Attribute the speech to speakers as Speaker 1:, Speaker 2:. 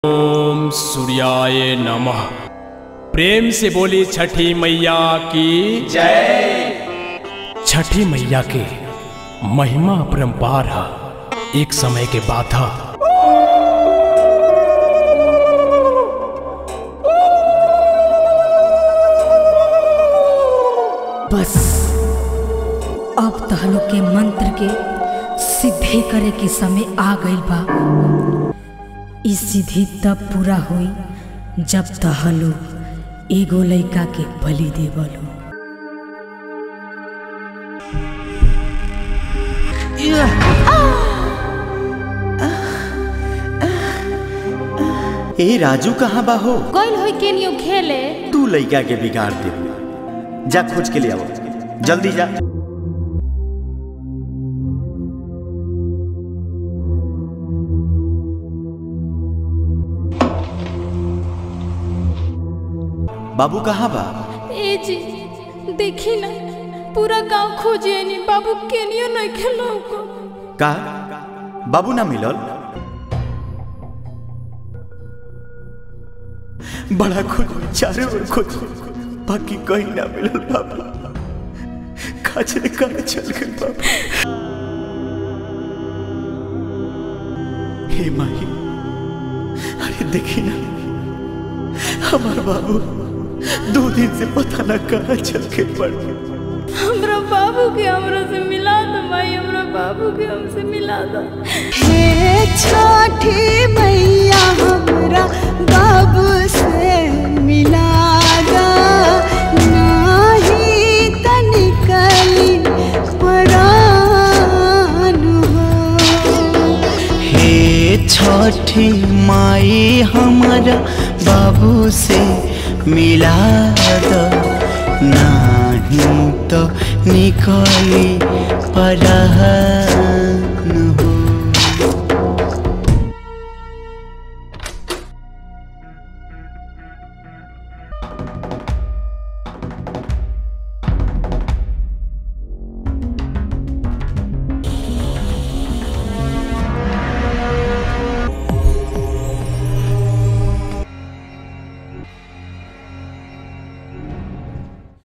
Speaker 1: ओम सूर्याय नमः प्रेम से बोली छठी मैया की जय छठी मैया के महिमा अपरंपार है एक समय के बाद है
Speaker 2: बस अब तहलो के मंत्र के सिद्धि करे के समय आ गइल बा ई सिद्धि तब पूरा होई जब तहलो एगो लइका के बलि देवलो
Speaker 3: ए राजू कहाँ बा हो
Speaker 4: गइल होई केनियो खेले
Speaker 3: तू लइका के बिगाड़ दे जा खोज के ले आओ जल्दी जा बाबू कहाँ बा
Speaker 4: ए जी देखी ना पूरा गांव खोजे नी बाबू केनियो नहीं खेलो को
Speaker 3: का बाबू ना मिलल बड़ा खोज चारों ओर खोज बाकी कहीं ना मिलल बाबू खाचरे कहाँ चल गए बाबू हे माही अरे देखी ना हमार बाबू दो दिन से पता ना कहाँ चल के पड़ गए
Speaker 4: हमरा बाबू के हमरा से मिला दो माई हमरा बाबू के हमसे मिला दो
Speaker 5: हे छठी मैया हमरा बाबू से मिला दा नाही त निकली परान हो
Speaker 6: हे छठी माई हमारा बाबू से मिला दो नहीं तो निकली परा